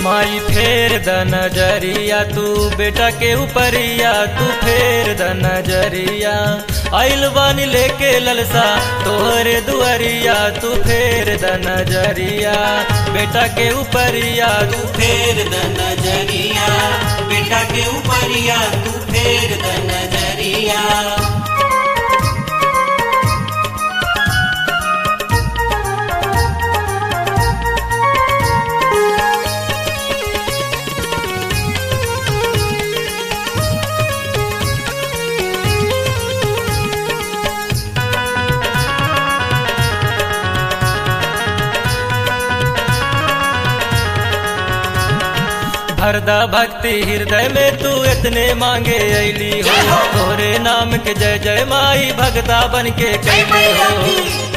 माई फेर द नजरिया तू बेटा के ऊपरिया तू फेर द नजरिया आइल बानी लेके ललसा तोहरे दुआरिया तू फेर द नजरिया बेटा के ऊपरिया तू फेर द नजरिया बेटा के ऊपरिया तू फेर द नजरिया भरदा भक्ति हृदय में तू इतने मांगे ऐली हो तोरे नाम के जय जय माई भगता बन के कैली हो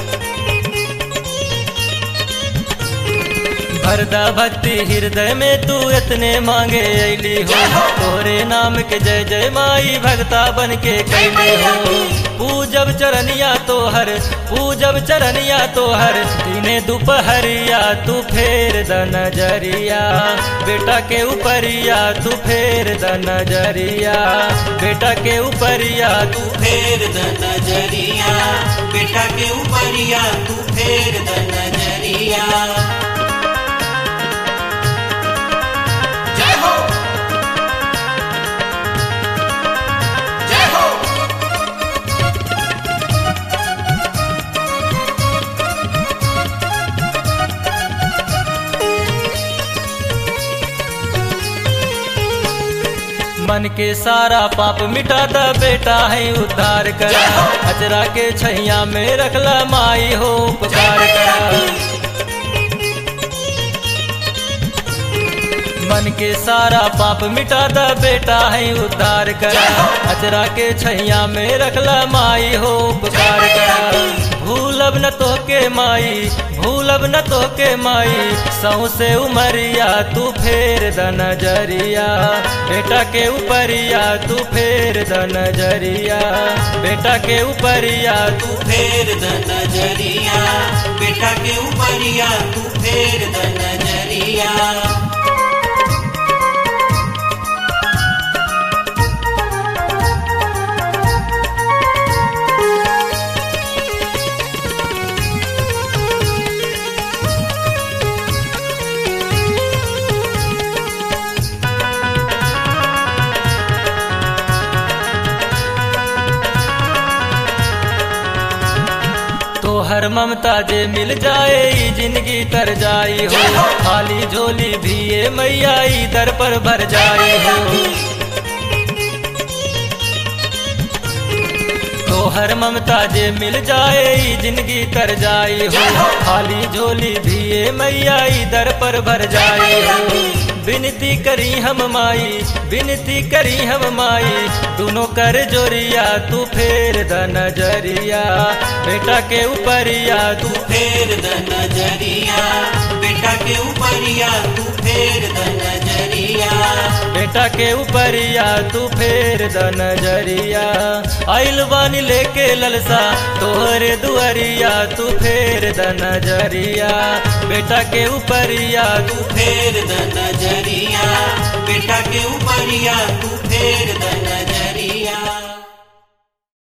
भरदा भक्ति हृदय में तू इतने मांगे ऐली हो तोरे नाम के जय जय माई भगता बन के कैली हो पूजब चरनिया तोहर पूजब चरनिया तोहर दिने दोपहरिया तू फेर द नजरिया बेटा के ऊपरिया तू फेर द नजरिया बेटा के ऊपरिया तू फेर द नजरिया बेटा के ऊपरिया तू फेर द नजरिया जय हो जय हो मन के सारा पाप मिटा द बेटा है उद्धार करा अजरा के छैया में रखला माई हो उपकार करा मन के सारा पाप मिटा द बेटा है उद्धार करा अजरा के छैया में रखला माई हो उपकार करा भूलब न तो के माई भूलब न तो के माई सौ से उमरिया तू फेर द नजरिया बेटा के ऊपरिया तू फेर द नजरिया बेटा के ऊपरिया तू फेर द नजरिया बेटा के ऊपरिया तू फेर द नजरिया तोहर ममता जे मिल जाए ई जिंदगी तर जाई हो खाली झोली भी ये मैया ई दर पर भर जाई हो तोहर ममता जे मिल जाए ई जिंदगी तर जाई हो खाली झोली भी ये मैया ई दर पर भर जाई हो विनती करी हम माई विनती करी हम माई दोनों कर जोरिया तू फेर द नजरिया बेटा के ऊपरिया तू फेर द नजरिया बेटा के ऊपरिया तू फेर द नजरिया बेटा के ऊपरिया तू फेर द नजरिया आइल बानी लेके ललसा तोहरे दुआरिया तू फेर द नजरिया बेटा के ऊपरिया तू तू फेर द नजरिया बेटा के ऊपरिया तू